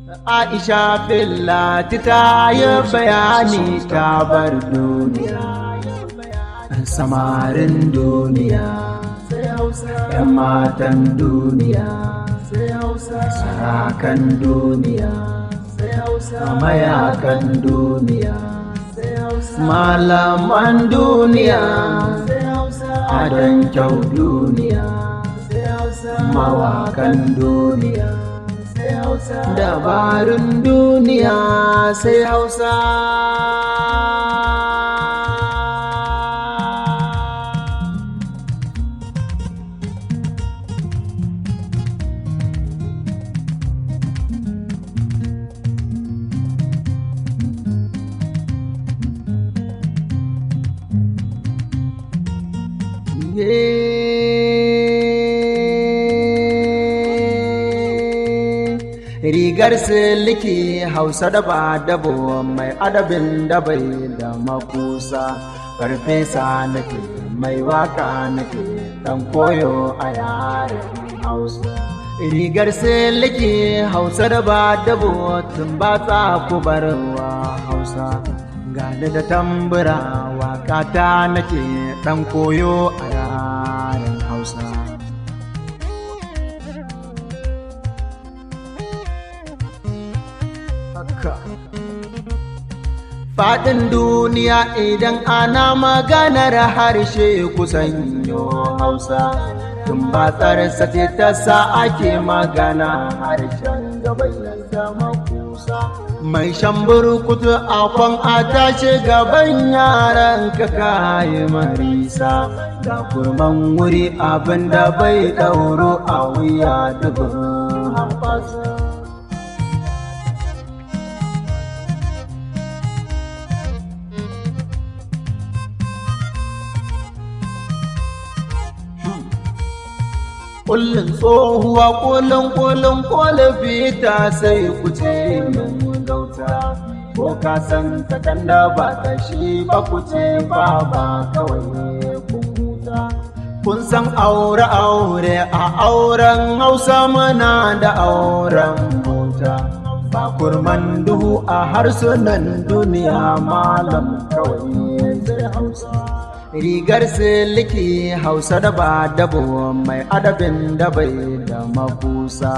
Aisha Billati ta yi bayani ta bar duniya. Samarin duniya, ‘yan matan duniya, sarakan duniya, mayakan duniya, malaman duniya, adon kyau duniya, mawakan duniya. dabarun duniya sai hausa rigar siliki hausa da ba dabo mai adabin da bai da makusa farfesa nake mai waka nake dan koyo a yaren hausa rigar siliki hausa da ba dabo tun ba ta kubarwa hausa gani da tambura waka ta nake dan koyo a yaren hausa haka. Faɗin duniya idan ana maganar harshe kusan yo Hausa, tun ba tsarsa ce ta sa ake magana harshen gabayin zama kusa. Mai shan burkutu a kwan a tashi gaban yaran ka kayi marisa, ga kurman wuri abin da bai ɗauro a wuya dubin hamfasa. kullum tsohuwa kullum kullum kwalafi ta sai kuce min gauta ko ka san takan da ba ta shi ba kuce ba ba kawai kun huta kun san aure aure a auren hausa muna da auren mota ba kurman duhu a harsunan duniya malam kawai zai hausa rigar siliki hausa da ba dabo mai adabin da bai da makusa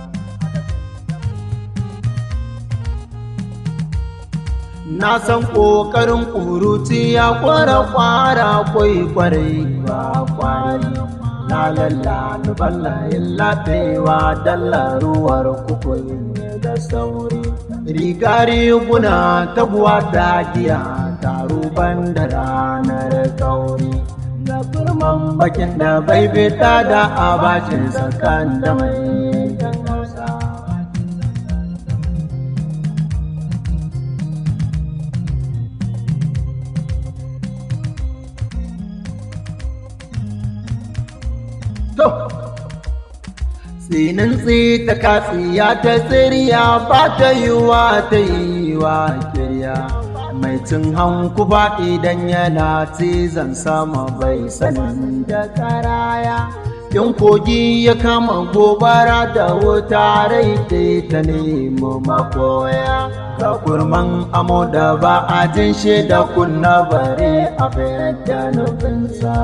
na san ƙoƙarin ƙuruci ya kwara kwara kwai kwarai ba kwari na lalla ballayin laɓewa dalla ruwar kukwai da sauri riga riguna taguwa da giya taro ban da ranar kauri ga kurman bakin da bai fita da abacin sakan da mai hausa to tsinin ta katsiya ta tsiriya ba ta yi wa ta yi wa kirya mai cin hanku ba idan yana cizon sama bai sanin da karaya in kogi ya kama gobara da wuta rai ta nemo makoya ka kurman amo da ba a jin shi da kunna bare a da nufinsa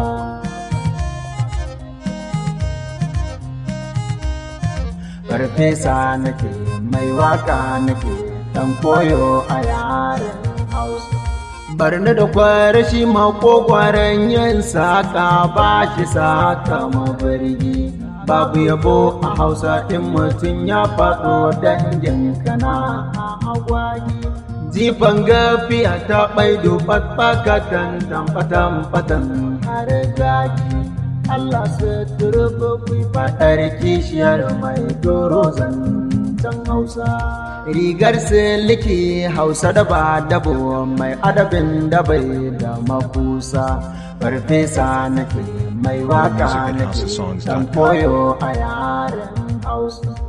farfesa nake mai waka nake dan koyo a yaren hausa barni da kwarashi makogwaren yin saka ba shi saka mabirgi babu yabo a hausa in mutum ya faɗo dangin kana a agwagi jifan gafiya ta ɓaido fatfakatan tamfatan fatan har gagi Allah su turba ku faɗar kishiyar mai doro zancen Hausa. Rigar siliki Hausa da ba dabo mai adabin da bai da makusa. Farfesa nake mai waka nake dan koyo a yaren Hausa.